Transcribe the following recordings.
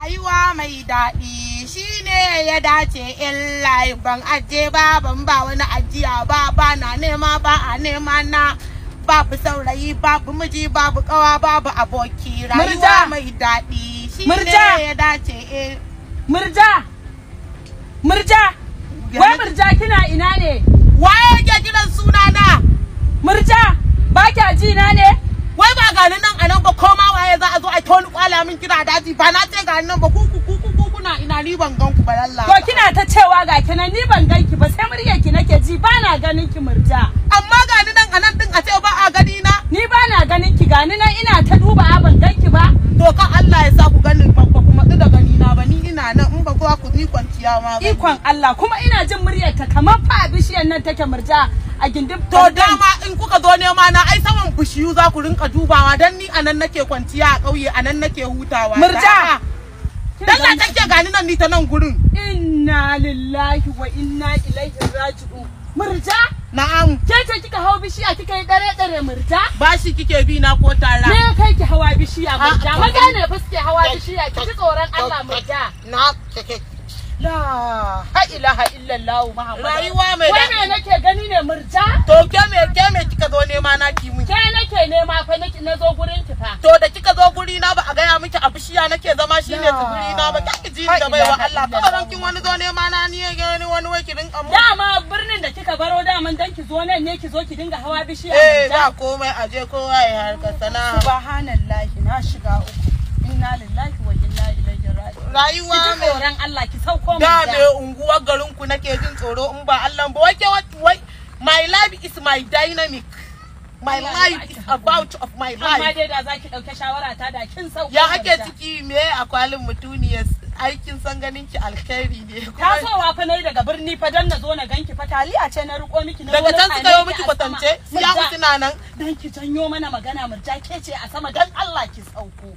rayuwa mai daɗi shine ya dace in layi ban aje ba ban ba wani ajiya ba ba na nema ba a nema na babu saurayi babu miji babu kawa babu aboki Murja. rayuwa mai daɗi shine Murja. ya dace in Murja! Murja! Wai Murja kina ina ne? waye yake kiran sunana Murja! Ba kya ji na ne? wai ba gani nan a nan ba koma waye za a zo a toni kwala min kira daji ba na ce gani nan ba ku ku ku ku ku kuna ina ni ban gan ku ba lalla To kina ta cewa ga kinan ni ban ganki ba sai muryar ki nake ji ba na ganin ki Murja. amma gani nan a nan din a ce ba a gani na Ni ba na ganin ki gani nan ina ta duba ban ganki ba. to kan Allah ya sa ku gani ba ba ku matsu da gani na ba ni ina nan in ba ku ku ni kwanciya ma ba Ikon Allah kuma ina jin muryar ka kamar fa a bishiyar nan take Murja a gindin to dama in kuka zo nema na ai saman bishiyu za ku rinka dubawa dan ni a nan nake kwanciya a ƙauye a nan nake hutawa Murja! Dalla take gani nan ni ta nan gurin Inna lillahi wa inna ilaihi raji'un. Murja! na'am Ke ce kika hau bishiya kika yi dare dare Murja? bashi kike bi na ko tara Me ya kai ki hawa bishiya Murja? Ah, Maza ne fa suke hawa bishiya ki ji tsoron Allah Murja. na kike La ha ilaha illallah Muhammad. Rayuwa mai Wai daɗi. me nake gani ne Murja? to ke me ke me kika zo nema na ki mun Ke nake nema fa nake na zo gurin ki fa. to da kika zo guri na ba a gaya miki a bishiya nake zama shine Ya. tsibiri na ba ki ji Ha da baiwa ilaha Allah illallah. kawai dan kin wani zo nema na ni ya gani wani wai ki rinka mu Dama birnin da kika baro daman dan ki zo nan ne ki zo ki dinga hawa bishiya eh Murja. ba komai aje kowa ya harka sana'a Subhanallahi na shiga uku. Inna lillahi wa inna ilaihi raji'un. rayuwa Ki ji mai tsoron Allah ki sauko da Murja. me unguwar garin ku nake jin tsoro in ba Allah ba wai ke wat- wai my life is my dynamic my Allah ya life baki is haƙuri. about of my Amma life dai da za ki ɗauke shawara ta da kin sauko ya ake Murja. ciki me a kwalin mutuniyar aikin san ganin ki alkhairi ne kuma tasowa fa nayi daga birni fa dan na zo na ganki fa taliya ce na riko miki na daga zo na can same suka yi ki miki a kwatance sama. ya Murja, mutu na nan dan ki janyo mana magana murja ke ce a sama dan Allah ki sauko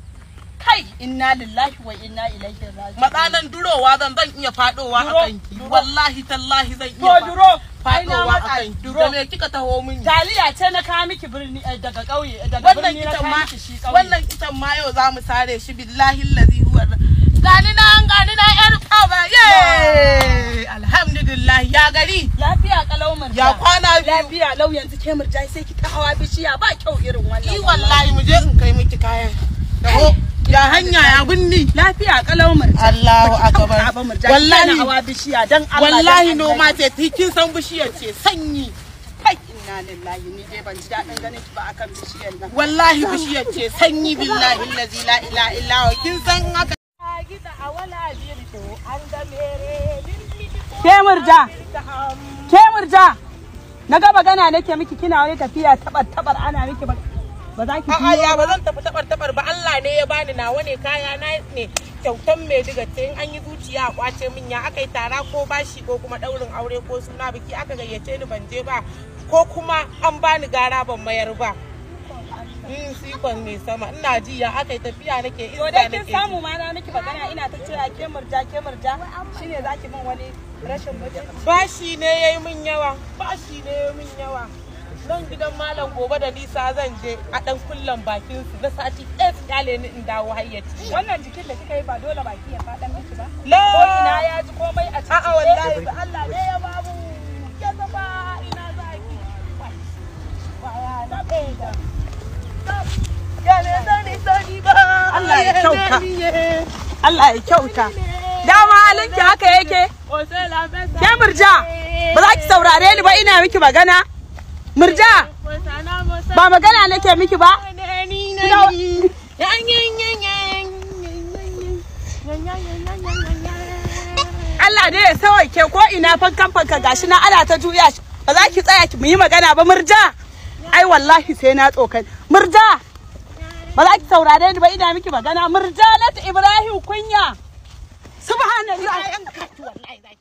kai inna lillahi wa inna ilaihi raji'un matsanan durowa zan zan iya fadowa a Duro, kanki duro. wallahi tallahi zan to iya duro ai na fadowa a matsa kanki duro da me kika taho mini taliya ce na kawo miki birni eh, daga ƙauye daga wannan birni na itan kawo ma miki shi ƙauye wannan itan ma yau za mu sare shi billahi allazi huwa gani nan gani nan yar kaba ye alhamdulillah ya gari lafiya kalau murja ya kwana biyu lafiya lau yanzu ke murja sai ki ta hawa bishiya ba kyau irin wannan i wallahi mu je in kai miki kayan taho ya hanya ya binni lafiya kalau murja Allahu Baki akbar. kyauta ba murja Wallahi. kina hawa bishiya dan Allah wallahi dan noma Allah. ce kin san bishiyar ce sanyi kai inna lillahi ni dai ban ji daɗin ganin ki ba akan bishiyar nan wallahi bishiyar ce sanyi billahi allazi la ilaha illa huwa kin san haka ke murja ke murja na ga magana nake miki kina wani tafiya tabar tabar ana miki ba ba za ki A'a biyo ya ba ba zan tafi tabar tabar ba Allah ne ya bani nawa ne kaya na ne kyautan mai diga ce in an yi zuciya a kwace min ya aka yi tara ko bashi ko kuma daurin aure ko suna biki aka gayyace ni ban je ba ko kuma an bani gara ban mayar ba. Mm, sikon mai sama ina ji ya aka yi tafiya nake to iska dai nake kin samu ma na miki magana ina ta cewa ke murja ke murja shine zaki min wani rashin mutunci bashi ne ya yi min yawa bashi ne ya yi min yawa nan gidan malam gobe da nisa zan je a dan kullan bakin su na sati ɗaya su kyale ni in dawo hayyaci wannan jikin da kika yi ba dole baki ya faɗa miki ba la ko ina ya ji komai a cikin A'a, wallahi. da Allah ne ya babu ya zama ina zaki ba ya na da Allah ya kyauta. Allah ya kyauta dama halinki haka yake ke murja ba za ki saurare ni ba ina miki magana murja ba magana nake miki ba Allah dai ya sauke ko ina fankan fanka gashi na ana ta juya shi ba za ki tsaya ki mu yi magana ba murja ai wallahi sai na tsokan murja ba za ki saurare ni ba ina miki magana murja na Ibrahim kunya subhanallah